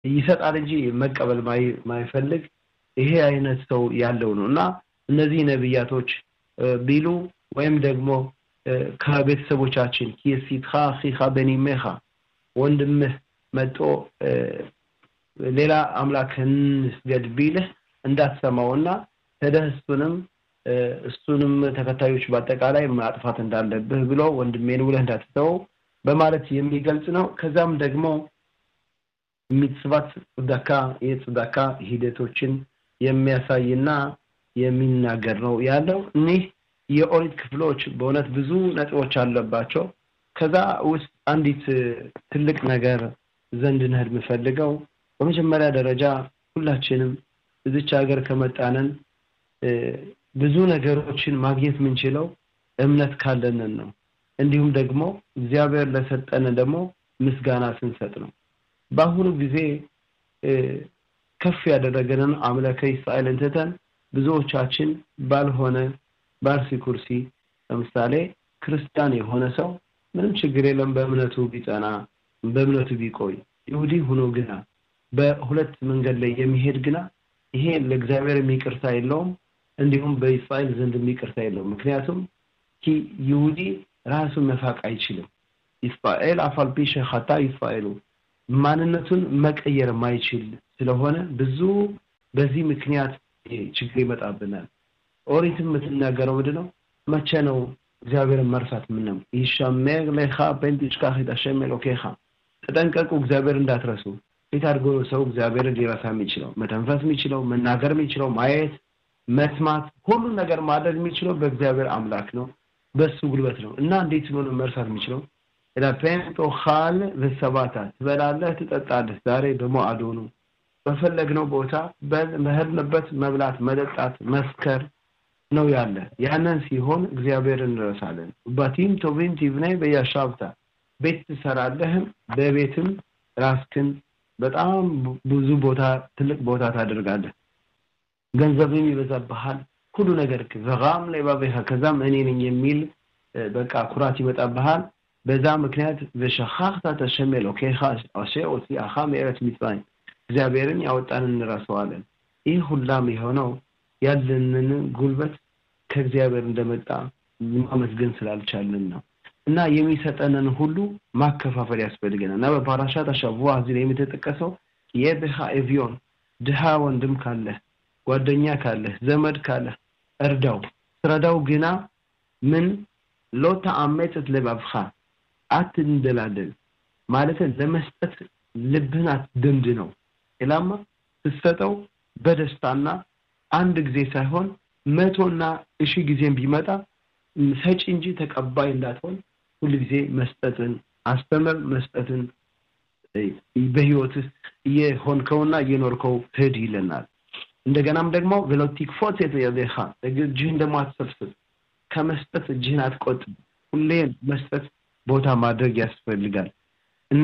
ይሰጣል እንጂ መቀበል ማይፈልግ ይሄ አይነት ሰው ያለው ነው እና እነዚህ ነቢያቶች ቢሉ ወይም ደግሞ ከቤተሰቦቻችን ኪሲትኻ ኺኻ በኒሜኻ ወንድምህ መጦ ሌላ አምላክ እንስገድ ቢልህ እንዳትሰማውና ሄደህ እሱንም እሱንም ተከታዮች በአጠቃላይ ማጥፋት እንዳለብህ ብሎ ወንድሜን ብለህ እንዳትተወው በማለት የሚገልጽ ነው። ከዛም ደግሞ ሚጽባት ጽዳካ የጽዳካ ሂደቶችን የሚያሳይና የሚናገር ነው ያለው። እኒህ የኦሪት ክፍሎች በእውነት ብዙ ነጥቦች አለባቸው። ከዛ ውስጥ አንዲት ትልቅ ነገር ዘንድ ነህድ የምፈልገው በመጀመሪያ ደረጃ ሁላችንም እዚች ሀገር ከመጣነን ብዙ ነገሮችን ማግኘት የምንችለው እምነት ካለንን ነው። እንዲሁም ደግሞ እግዚአብሔር ለሰጠን ደግሞ ምስጋና ስንሰጥ ነው። በአሁኑ ጊዜ ከፍ ያደረገንን አምላከ እስራኤልን ትተን ብዙዎቻችን ባልሆነ ባርሲ ኩርሲ ለምሳሌ ክርስቲያን የሆነ ሰው ምንም ችግር የለም በእምነቱ ቢጸና በእምነቱ ቢቆይ ይሁዲ ሆኖ ግና በሁለት መንገድ ላይ የሚሄድ ግና ይሄ ለእግዚአብሔር የሚቅርታ የለውም፣ እንዲሁም በእስራኤል ዘንድ የሚቅርታ የለውም። ምክንያቱም ይሁዲ ራሱን መፋቅ አይችልም። እስራኤል አፋልፒ ሸኻታ እስራኤሉ ማንነቱን መቀየር ማይችል ስለሆነ ብዙ በዚህ ምክንያት ችግር ይመጣብናል። ኦሪትም የምትናገረው ምንድን ነው? መቼ ነው እግዚአብሔርን መርሳት? ምንም ይሻሜር ለኻ ፔንቲሽካህ ሸሜ ሎኬኻ ተጠንቀቁ፣ እግዚአብሔር እንዳትረሱ። እንዴት አድርጎ ሰው እግዚአብሔርን ሊረሳ የሚችለው? መተንፈስ የሚችለው መናገር የሚችለው ማየት፣ መስማት፣ ሁሉን ነገር ማድረግ የሚችለው በእግዚአብሔር አምላክ ነው፣ በሱ ጉልበት ነው እና እንዴት ብሎ ነው መርሳት የሚችለው? ፔንቶኻል በሰባታ ትበላለህ፣ ትጠጣለህ። ዛሬ በሞአዶ ነው በፈለግነው ቦታ በሄድንበት መብላት፣ መጠጣት፣ መስከር ነው ያለ። ያንን ሲሆን እግዚአብሔር እንረሳለን። ባቲም ቶቢም ቲብናይ በያሻብታ ቤት ትሰራለህም በቤትም ራስክን በጣም ብዙ ቦታ ትልቅ ቦታ ታደርጋለህ። ገንዘብም ይበዛብሃል። ሁሉ ነገር ዘጋም ላይ ባቤሃ ከዛም እኔ ነኝ የሚል በቃ ኩራት ይመጣብሃል። በዛ ምክንያት በሸኻኽታ ተሸሜል ኦኬኻ አሼ ኦሲአኻ ምዕረት ሚጽራይም እግዚአብሔርን ያወጣን እንረሳዋለን። ይህ ሁላም የሆነው ያለንን ጉልበት ከእግዚአብሔር እንደመጣ ማመስገን ስላልቻልን ነው እና የሚሰጠንን ሁሉ ማከፋፈል ያስፈልገናል እና በፓራሻት አሻቡዋ እዚህ ላይ የምትጠቀሰው የድሃ ኤቪዮን ድሃ ወንድም ካለህ ጓደኛ ካለህ ዘመድ ካለህ እርዳው። ስረዳው ግና ምን ሎታ አመፅት ልባብኻ አትንደላደል ማለት ለመስጠት ልብህን አትደምድ ነው። ኢላማ ስትሰጠው በደስታና አንድ ጊዜ ሳይሆን መቶና እሺ ጊዜም ቢመጣ ሰጪ እንጂ ተቀባይ እንዳትሆን ሁል ጊዜ መስጠትን አስተምር። መስጠትን በህይወትህ እየሆንከውና እየኖርከው ሂድ ይለናል። እንደገናም ደግሞ ቬሎቲክ ፎት የደኻ እጅህን ደግሞ አትሰብስብ። ከመስጠት እጅህን አትቆጥብ። ሁሌ መስጠት ቦታ ማድረግ ያስፈልጋል እና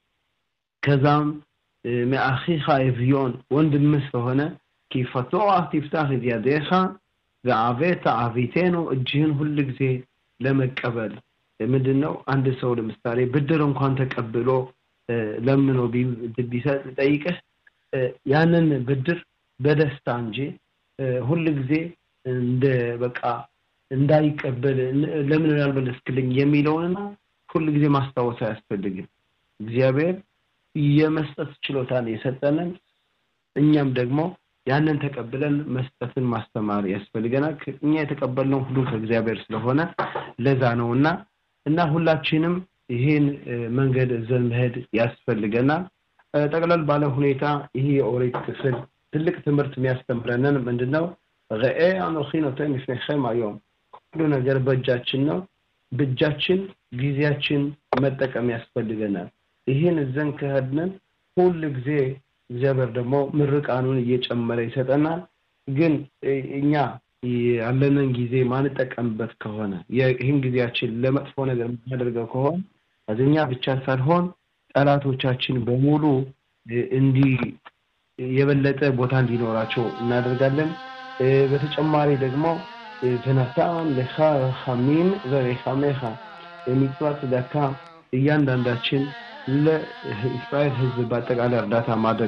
ከዛም ማአኺኻ ኤቪዮን ወንድምህ ስለሆነ ኪፈቶአህ ቲፍታህ እድያዴኻ ዘአቤተ አቢቴኑ እጅህን ሁል ጊዜ ለመቀበል ምንድን ነው? አንድ ሰው ለምሳሌ ብድር እንኳን ተቀብሎ ለምኖ ቢሰጥ ጠይቅህ ያንን ብድር በደስታ እንጂ ሁል ጊዜ እንደ በቃ እንዳይቀበል ለምን ያልመለስክልኝ የሚለውንና ሁል ጊዜ ማስታወስ አያስፈልግም። እግዚአብሔር የመስጠት ችሎታን የሰጠንን እኛም ደግሞ ያንን ተቀብለን መስጠትን ማስተማር ያስፈልገናል። እኛ የተቀበልነው ሁሉ ከእግዚአብሔር ስለሆነ ለዛ ነው እና እና ሁላችንም ይህን መንገድ ዘን መሄድ ያስፈልገናል። ጠቅለል ባለ ሁኔታ ይህ የኦሪት ክፍል ትልቅ ትምህርት የሚያስተምረንን ምንድን ነው? ረኤ አኖኺ ኖተን ፍኔክም አዮም ሁሉ ነገር በእጃችን ነው። በእጃችን ጊዜያችን መጠቀም ያስፈልገናል። ይህን እዘን ከሄድንን ሁል ጊዜ እግዚአብሔር ደግሞ ምርቃኑን እየጨመረ ይሰጠናል። ግን እኛ ያለንን ጊዜ ማንጠቀምበት ከሆነ ይህን ጊዜያችን ለመጥፎ ነገር የምናደርገው ከሆነ እኛ ብቻ ሳልሆን ጠላቶቻችን በሙሉ እንዲህ የበለጠ ቦታ እንዲኖራቸው እናደርጋለን። በተጨማሪ ደግሞ ተነሳን ለኻ ኻሚም ዘሬኻሜኻ የሚጽዋ ጽዳካ እያንዳንዳችን ለእስራኤል ሕዝብ በአጠቃላይ እርዳታ ማድረግ